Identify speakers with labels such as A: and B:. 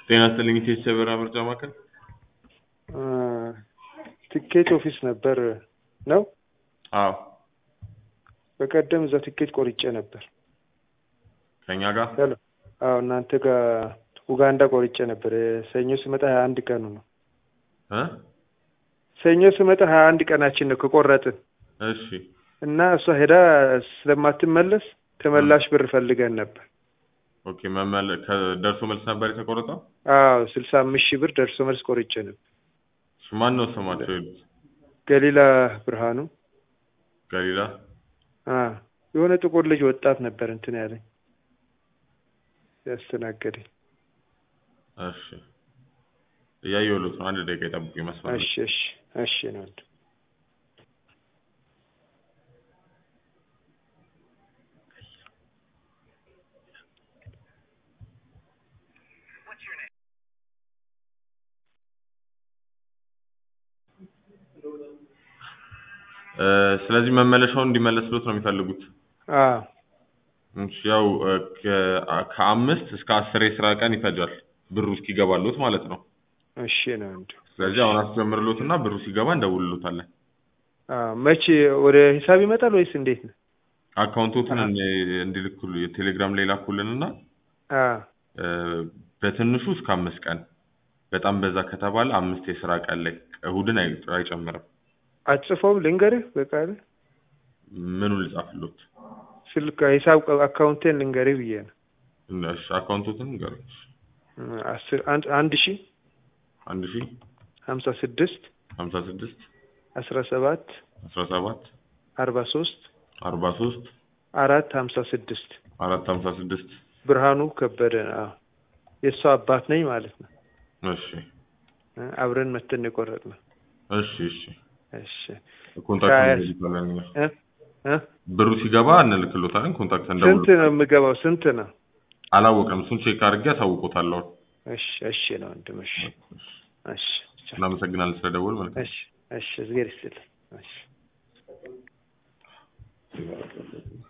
A: ጤና ይስጥልኝ ኢቴስ የበረራ ምርጫ ማዕከል
B: ትኬት ኦፊስ ነበር ነው?
A: አዎ
B: በቀደም እዛ ትኬት ቆርጬ ነበር።
A: ከኛ ጋር
B: ሄሎ አዎ እናንተ ጋር ኡጋንዳ ቆርጬ ነበር። ሰኞ ስመጣ ሀያ አንድ ቀኑ ነው።
A: እ
B: ሰኞ ስመጣ ሀያ አንድ ቀናችን ነው ከቆረጥን
A: እሺ
B: እና እሷ ሄዳ ስለማትመለስ ተመላሽ ብር ፈልገን ነበር።
A: ኦኬ መመለ ከደርሶ መልስ ነበር የተቆረጠው።
B: አዎ ስልሳ አምስት ሺህ ብር ደርሶ መልስ ቆርጬ ነበር።
A: እሺ ማን ነው ስማቸው? የሄዱት
B: ገሊላ ብርሃኑ
A: ገሊላ
B: አ የሆነ ጥቁር ልጅ ወጣት ነበር እንትን ያለኝ ያስተናገደኝ።
A: እሺ እያየሁለት ነው። አንድ ደቂቃ ይጠብቁኝ መስመር ላይ።
B: እሺ እሺ እሺ ነው ወንድም።
A: እ ስለዚህ መመለሻውን እንዲመለስሎት ነው የሚፈልጉት።
B: አዎ
A: እሺ ያው እ ከ- ከአምስት እስከ አስር የስራ ቀን ይፈጃል ብሩ እስኪገባሎት ማለት ነው።
B: እሺ ነው ወንድም።
A: ስለዚህ አሁን አስጀምርሎትና ብሩ ሲገባ እንደውልሎታለን።
B: አዎ መቼ ወደ ሂሳብ ይመጣል ወይስ እንዴት ነው?
A: አካውንቶትን እንዲ- እንዲልኩሉ የቴሌግራም ላይ ላኩልንና
B: አዎ
A: እ በትንሹ እስከ አምስት ቀን በጣም በዛ ከተባለ አምስት የስራ ቀን ላይ እሁድን አይ- አይጨምርም።
B: አትጽፈውም? ልንገርህ በቃል
A: ምኑን ልጻፍሎት?
B: ስልክ ሂሳብ አካውንቴን ልንገርህ ብዬ ነው።
A: እሺ አካውንቶትን ንገሩኝ።
B: አስር አንድ አንድ ሺ
A: አንድ ሺህ
B: ሀምሳ ስድስት
A: ሀምሳ ስድስት
B: አስራ ሰባት
A: አስራ ሰባት
B: አርባ ሶስት
A: አርባ ሶስት
B: አራት ሀምሳ ስድስት
A: አራት ሀምሳ ስድስት
B: ብርሃኑ ከበደ አዎ የእሷ አባት ነኝ ማለት ነው።
A: እሺ
B: እ አብረን መተን የቆረጥነው።
A: እሺ እሺ
B: እሺ
A: ኮንታክት
B: ከሀያ-
A: እንልክሎታለን እኛ።
B: እ እ
A: ብሩ ሲገባ እንልክሎታለን። ኮንታክት
B: ስንት
A: እንደውል
B: ነው የምገባው? ስንት ነው?
A: አላወቅም። እሱን ቼክ አድርጌ አሳውቆታለሁ።
B: እሺ እሺ ነው ወንድም። እሺ እሺ
A: እናመሰግናለን ስለደወል መልካም
B: እሺ እሺ እግዜር ይስጥልኝ። እሺ